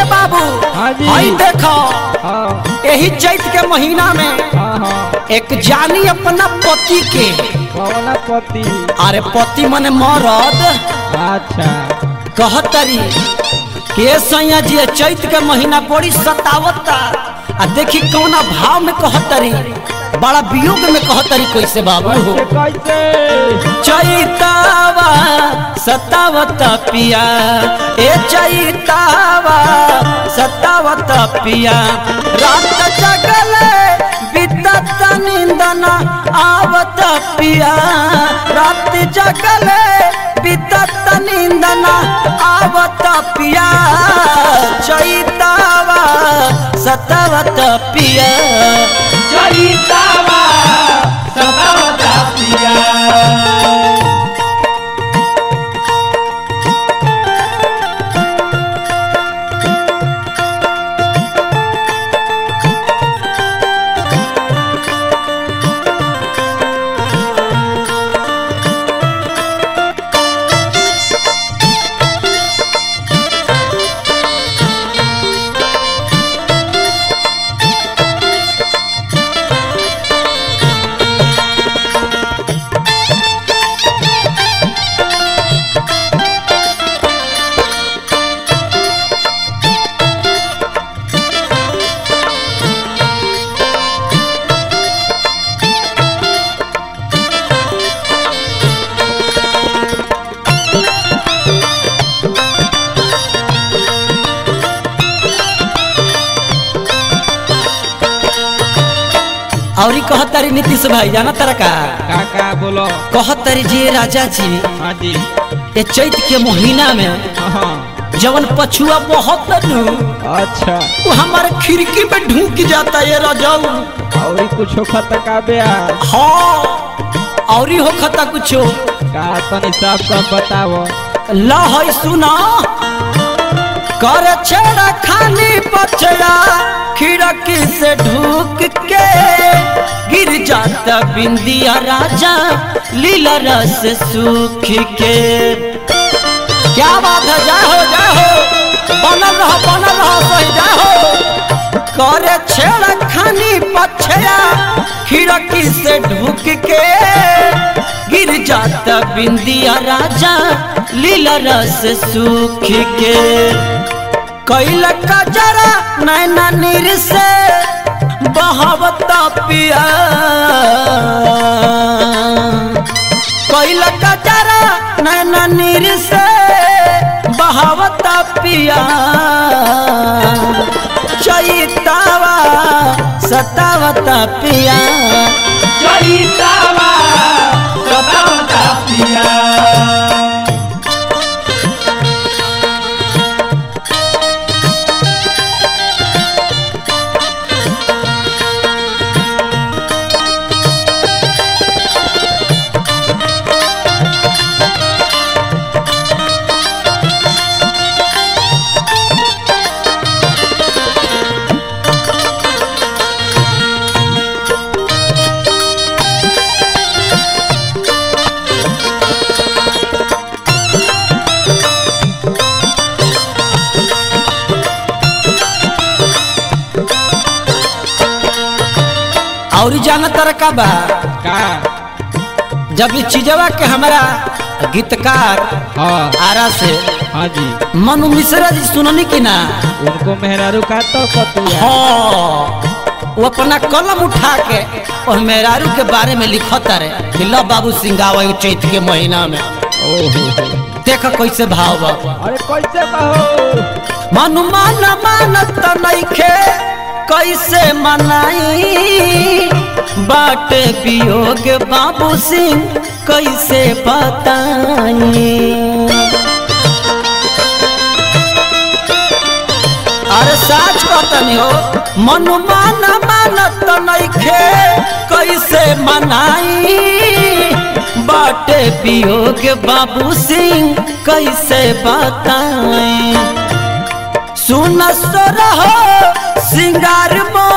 बाबू हाँ जी। हई देखो हाँ यही चैत के महीना में हाँ हाँ एक जानी अपना पति के कौन पति अरे पति मने मरद अच्छा कहतरी के सैया जी ये चैत के महीना बड़ी सतावता आ देखी कौना भाव में कहतरी बड़ा वियोग में कहतरी कैसे बाबू हो कैसे कैसे चैतावा सतावत पिया ए चैतावा सतावत पिया रात जगले बितत निंदन आवत पिया रात जगले बितत निंदन आवत पिया चैतावा सतावत पिया चरितावा सतावता पिया और कहतारी नीतीश भाई जाना तारा का काका बोलो कहतारी जी राजा जी हाँ जी ये चैत के महीना में हाँ जवन पछुआ बहुत नु अच्छा वो हमारे खिड़की में ढूक जाता है राजाऊ और ही कुछ खत का ब्याह हाँ और ही हो खता कुछो का तनी सब सब बताओ ला है सुना कर छेड़ा खाली पछड़ा खिड़की से ढूक के गिर जाता बिंदिया राजा लीला रस सूख के क्या बात है जाहो जाहो बनल रहो बनल रहो सही जाहो करे छेड़ा खानी पछड़ा खिड़की से ढूक के गिर जाता बिंदिया राजा लीला रस सूख के कैल का जरा नैना नीर से बहावता पिया कैल का जरा नैना नीर से बहावता पिया चैतावा सतावता पिया चरितावा सतावता पिया और जाना तर का बा का जब ये चीजवा के हमारा गीतकार हाँ आरा से हाँ जी मनु मिश्रा जी सुननी की ना उनको मेहरारू का तो पतिया हाँ वो अपना कलम उठा के और मेहरारू के बारे में लिखत रहे कि लो बाबू सिंगावा चैत के महीना में ओहो देख कैसे भाव बा अरे कैसे कहो मनु मान मानत नइखे कैसे मनाई बाटे वियोग बाबू सिंह कैसे बताई अरे साच बतनी हो मनु मान मानत नइखे कैसे मनाई बाटे वियोग बाबू सिंह कैसे बताई सुन रहो सिंगार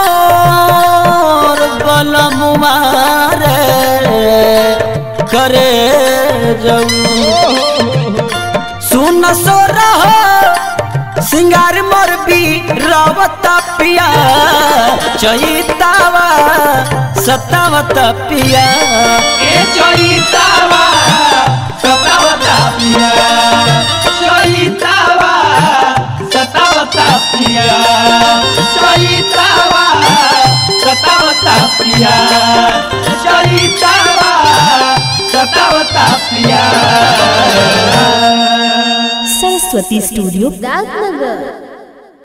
मोर बलमुमार करे जाऊ सुन सो रहो सिंगार मोर भी रावता पिया चैतावा सतावता पिया ए चैतावा सतावता पिया चैतावा सतावता पिया चैतावा सतावता पिया चैतावा सतावता पिया सरस्वती स्टूडियो राजनगर